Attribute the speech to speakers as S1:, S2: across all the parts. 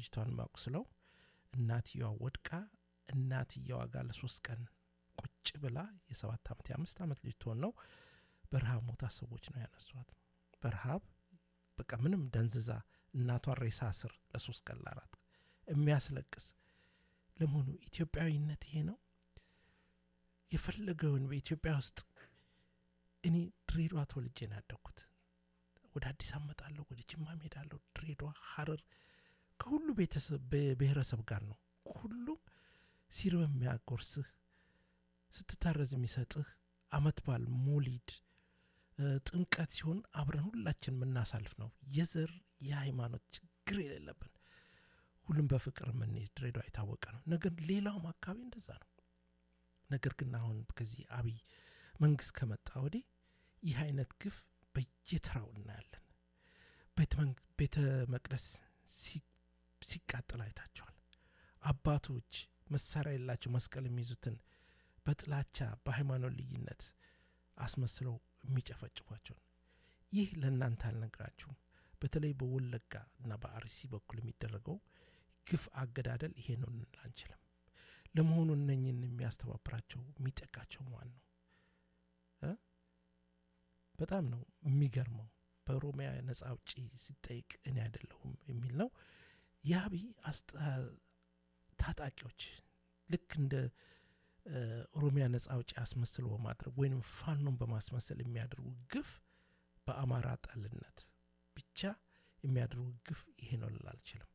S1: ልጅቷን ማቁስለው እናትየዋ ወድቃ እናትየዋ ጋር ለሶስት ቀን ቁጭ ብላ የሰባት ዓመት የአምስት ዓመት ልጅ ትሆን ነው በረሃብ ሞታ ሰዎች ነው ያነሷት። በረሃብ በቃ ምንም ደንዝዛ እናቷን ሬሳ ስር ለሶስት ቀን ለአራት የሚያስለቅስ ለመሆኑ ኢትዮጵያዊነት ይሄ ነው? የፈለገውን በኢትዮጵያ ውስጥ እኔ ድሬዳዋ ተወልጄ ነው ያደግኩት። ወደ አዲስ አመጣለሁ፣ ወደ ጅማ ሄዳለሁ። ድሬዳዋ፣ ሐረር ከሁሉ ቤተሰብ ብሔረሰብ ጋር ነው። ሁሉም ሲርበ የሚያጎርስህ ስትታረዝ የሚሰጥህ አመት በዓል ሞሊድ ጥምቀት ሲሆን አብረን ሁላችን የምናሳልፍ ነው። የዘር የሃይማኖት ችግር የሌለብን ሁሉም በፍቅር የምንይዝ ድሬዳዋ የታወቀ ነው። ነገር ሌላውም አካባቢ እንደዛ ነው። ነገር ግን አሁን ከዚህ አብይ መንግስት ከመጣ ወዲህ ይህ አይነት ግፍ በየተራው እናያለን። ቤተ መቅደስ ሲቃጠል አይታቸዋል። አባቶች መሳሪያ የሌላቸው መስቀል የሚይዙትን በጥላቻ በሃይማኖት ልዩነት አስመስለው የሚጨፈጭፏቸው ነው። ይህ ለእናንተ አልነግራችሁም። በተለይ በወለጋ እና በአርሲ በኩል የሚደረገው ግፍ አገዳደል ይሄ ነው ልንል አንችልም። ለመሆኑ እነኝን የሚያስተባብራቸው የሚጠቃቸው ማን ነው? በጣም ነው የሚገርመው። በኦሮሚያ ነጻ አውጪ ሲጠይቅ እኔ አይደለሁም የሚል ነው። የአብይ ታጣቂዎች ልክ እንደ ኦሮሚያ ነጻ አውጪ አስመስሎ በማድረግ ወይም ፋኖን በማስመሰል የሚያደርጉ ግፍ በአማራ ጠልነት ብቻ የሚያደርጉ ግፍ ይሄ ነው ልል አልችልም።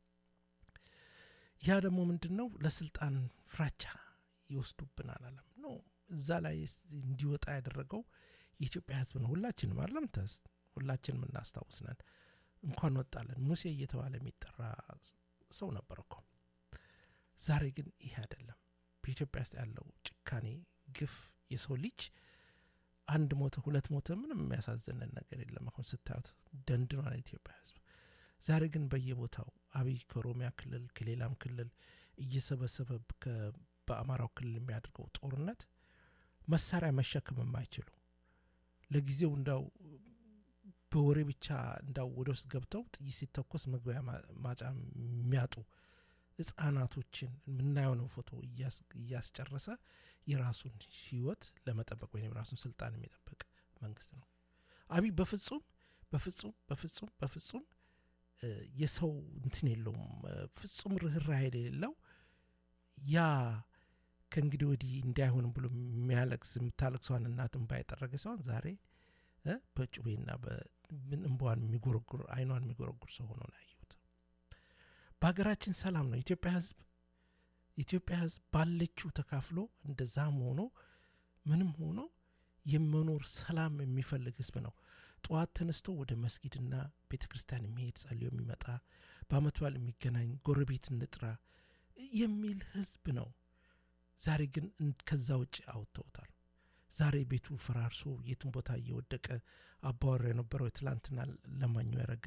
S1: ያ ደግሞ ምንድን ነው? ለስልጣን ፍራቻ ይወስዱብናል አለም ነው። እዛ ላይ እንዲወጣ ያደረገው የኢትዮጵያ ሕዝብ ነው። ሁላችንም አይደለም ተስ ሁላችንም እናስታውስነን። እንኳን ወጣለን ሙሴ እየተባለ የሚጠራ ሰው ነበር እኮ። ዛሬ ግን ይሄ አይደለም። በኢትዮጵያ ውስጥ ያለው ጭካኔ፣ ግፍ የሰው ልጅ አንድ ሞተ ሁለት ሞተ ምንም የሚያሳዝንን ነገር የለም። አሁን ስታዩት ደንድኗል ኢትዮጵያ ሕዝብ። ዛሬ ግን በየቦታው አብይ ከኦሮሚያ ክልል ከሌላም ክልል እየሰበሰበ በአማራው ክልል የሚያደርገው ጦርነት መሳሪያ መሸከም የማይችሉ ለጊዜው እንዳው በወሬ ብቻ እንዳው ወደ ውስጥ ገብተው ጥይት ሲተኮስ መግቢያ ማጫ የሚያጡ ህጻናቶችን የምናየው ነው ፎቶ እያስጨረሰ የራሱን ህይወት ለመጠበቅ ወይም የራሱን ስልጣን የሚጠበቅ መንግስት ነው። አብይ በፍጹም በፍጹም በፍጹም በፍጹም የሰው እንትን የለውም። ፍጹም ርኅራኄ የሌለው ያ ከእንግዲህ ወዲህ እንዳይሆንም ብሎ የሚያለቅስ የምታለቅሰዋን እናትን ባይጠረገ ሲሆን ዛሬ በጩቤና እንባዋን የሚጎረጉር አይኗን የሚጎረጉር ሰው ሆኖ ነው ያየሁት። በሀገራችን ሰላም ነው። ኢትዮጵያ ህዝብ ኢትዮጵያ ህዝብ ባለችው ተካፍሎ እንደዛም ሆኖ ምንም ሆኖ የመኖር ሰላም የሚፈልግ ህዝብ ነው። ጠዋት ተነስቶ ወደ መስጊድና ቤተ ክርስቲያን የሚሄድ ጸልዮ የሚመጣ በአመት በዓል የሚገናኝ ጎረቤት እንጥራ የሚል ህዝብ ነው። ዛሬ ግን ከዛ ውጭ አውጥተውታል። ዛሬ ቤቱ ፈራርሶ የትን ቦታ እየወደቀ አባወራ የነበረው የትላንትና ለማኙ ያደረገ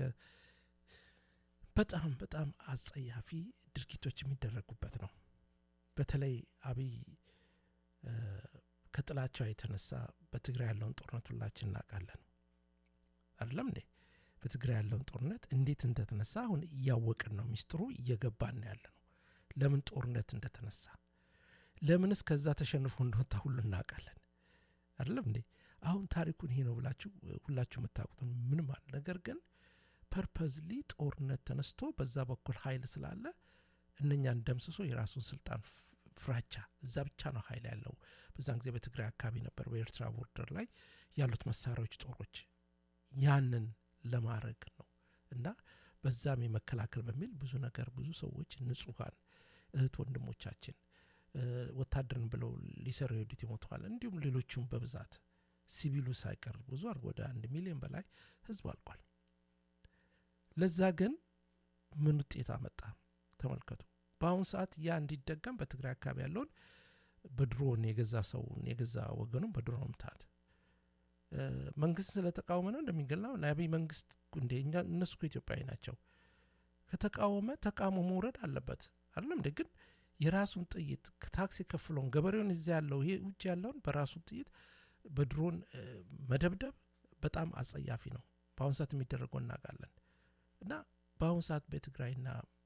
S1: በጣም በጣም አጸያፊ ድርጊቶች የሚደረጉበት ነው። በተለይ አብይ ከጥላቻው የተነሳ በትግራይ ያለውን ጦርነት ሁላችን እናውቃለን። አይደለም እንዴ? በትግራይ ያለውን ጦርነት እንዴት እንደተነሳ አሁን እያወቅን ነው። ሚስጥሩ እየገባን ያለ ነው። ለምን ጦርነት እንደተነሳ ለምንስ ከዛ ተሸንፎ እንደወጣ ሁሉ እናውቃለን። አይደለም እንዴ? አሁን ታሪኩን ይሄ ነው ብላችሁ ሁላችሁ የምታውቁት ምንም አለ። ነገር ግን ፐርፐዝሊ ጦርነት ተነስቶ በዛ በኩል ኃይል ስላለ እነኛን ደምስሶ የራሱን ስልጣን ፍራቻ እዛ ብቻ ነው ኃይል ያለው። በዛን ጊዜ በትግራይ አካባቢ ነበር፣ በኤርትራ ቦርደር ላይ ያሉት መሳሪያዎች፣ ጦሮች ያንን ለማድረግ ነው እና በዛም የመከላከል በሚል ብዙ ነገር ብዙ ሰዎች ንጹሐን እህት ወንድሞቻችን ወታደርን ብለው ሊሰሩ የሄዱት ይሞተዋል። እንዲሁም ሌሎቹም በብዛት ሲቪሉ ሳይቀር ብዙ አድርጎ ወደ አንድ ሚሊዮን በላይ ህዝብ አልቋል። ለዛ ግን ምን ውጤት አመጣ? ተመልከቱ። በአሁኑ ሰዓት ያ እንዲደገም በትግራይ አካባቢ ያለውን በድሮን የገዛ ሰውን የገዛ ወገኑን በድሮን መምታት መንግስት ስለተቃወመ ነው እንደሚገላው ለአብይ መንግስት እንደ እነሱ ኢትዮጵያዊ ናቸው። ከተቃወመ ተቃውሞ መውረድ አለበት አይደለም እንደ ግን የራሱን ጥይት ታክስ የከፍለውን ገበሬውን እዚያ ያለው ይሄ ውጭ ያለውን በራሱን ጥይት በድሮን መደብደብ በጣም አጸያፊ ነው። በአሁኑ ሰዓት የሚደረገው እናውቃለን። እና በአሁኑ ሰዓት በትግራይና